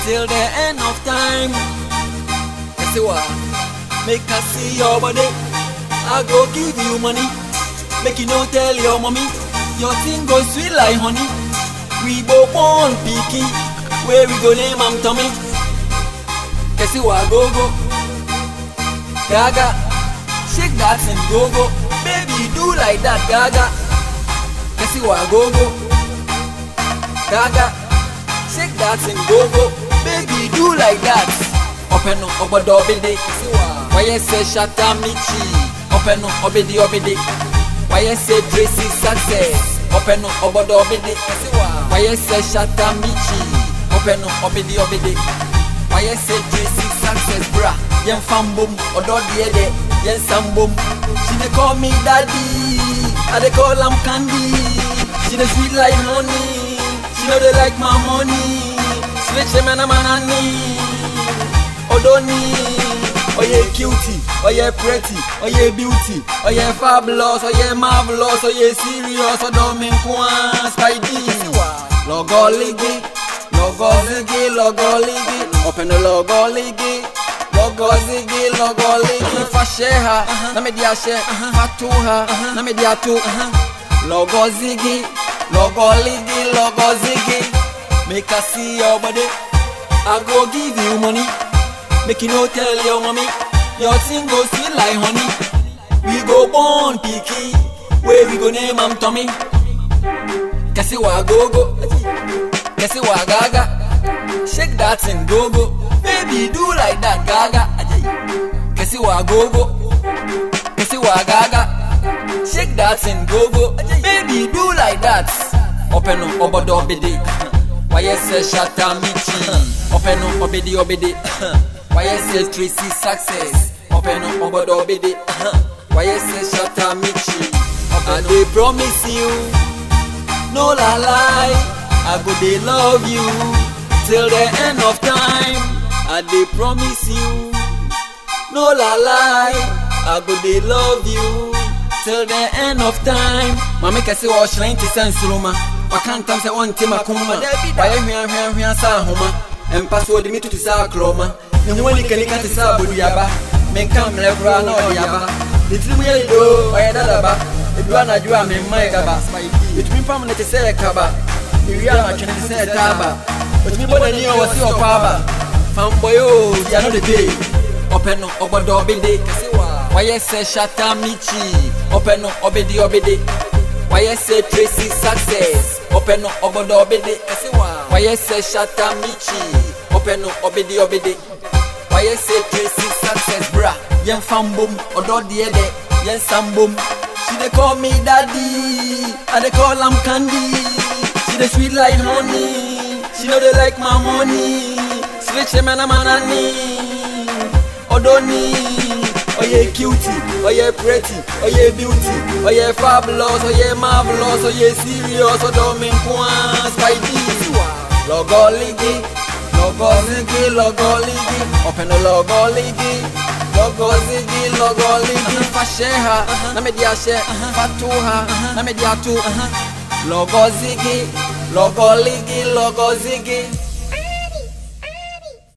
till the end of time. You see what? Make I see your body. I go give you money. Make you no tell your mommy. Your thing go sweet like honey. We both born picky. Where we go name am Tommy. You see what? Go go. Gaga. Shake that and go go. Baby do like that Gaga. You see what? Go go. Gaga. Shake that and go go. Baby do like that. Open up obodo obede. Why you say shatta michi? Open up obede obede. Why you say Tracy success? Open up obodo obede. Why you say shatta michi? Open up obede obede. Why you say Tracy success, bra? Yen fambum, odo diede, yen sambum. She dey call me daddy, I dey call am candy. She dey sweet like honey, she know they like my money. Switch him and I'm an honey. Odoni, oye cutie, oye pretty, oye beauty, oye fabulous, oye marvelous, oye serious, odomi nkwa, spidey. Logo ligi, logo zigi, logo ligi, open the logo ligi. Logo zigi, logo ligi, fasheha, na media she, fatuha, na media tu. Logo zigi, logo ligi, logo zigi. Make I see your body, I go give you money. Make you no tell your mommy Your thing go sweet like honey We go born picky Where we go name am Tommy Kasi wa go go Kasi wa gaga Shake that and go go Baby do like that gaga Kasi wa go go Kasi wa gaga Shake that and go go Baby do like that Open up obodo obede Why you say shatta michi Open up obede obede Why you say Tracy success? Open up obodo obede. Why you say shatta michi? I dey promise you, no la lie. I go dey love you till the end of time. I dey promise you, no la lie. I go dey love you till the end of time. Mami kɛse wɔ ɔhyerɛn te sɛ nsoroma. Waka ntam sɛ ɔnte makoma. Wayɛ hweahweahwea sɛ ahoma. Mpa so ɔde me tutu sɛ akorɔma. ne ho anikanika te sɛ aboduaba menka mmerɛ koraa na ɔde aba ne tirim yɛ dedoo ɔyɛ dadaba edu anadwo a memma yɛ gaba ɛtumi pam ne te sɛ ɛkaba ewie anatwene te sɛ ɛtaaba ɔtumi bɔ n'ani ɔwɔ se ɔkɔ aba fambɔyɛ o gya no de pee ɔpɛ no ɔbɔdɔ ɔbede wayɛ sɛ shata michi ɔpɛ no ɔbede ɔbede wayɛ sɛ tracy success ɔpɛ no ɔbɔdɔ ɔbede wayɛ sɛ shata michi ɔpɛ no ɔbede ɔbede wayɛ sɛ tracy success bra yɛmfa mbom ɔdɔ deɛ dɛ yɛnsa mbom she dey call me daddy i dey call am candy she dey sweet like honey she no dey like my money switch him and i'm an honey odoni oye cutie oye pretty oye beauty oye fabulous oye marvelous oye serious odomi nkwa spidey logo ligi logo zigi logo ligi open the logo ligi logo zigi logo ligi fasheha na media she fatuha na media tu logo zigi logo ligi logo zigi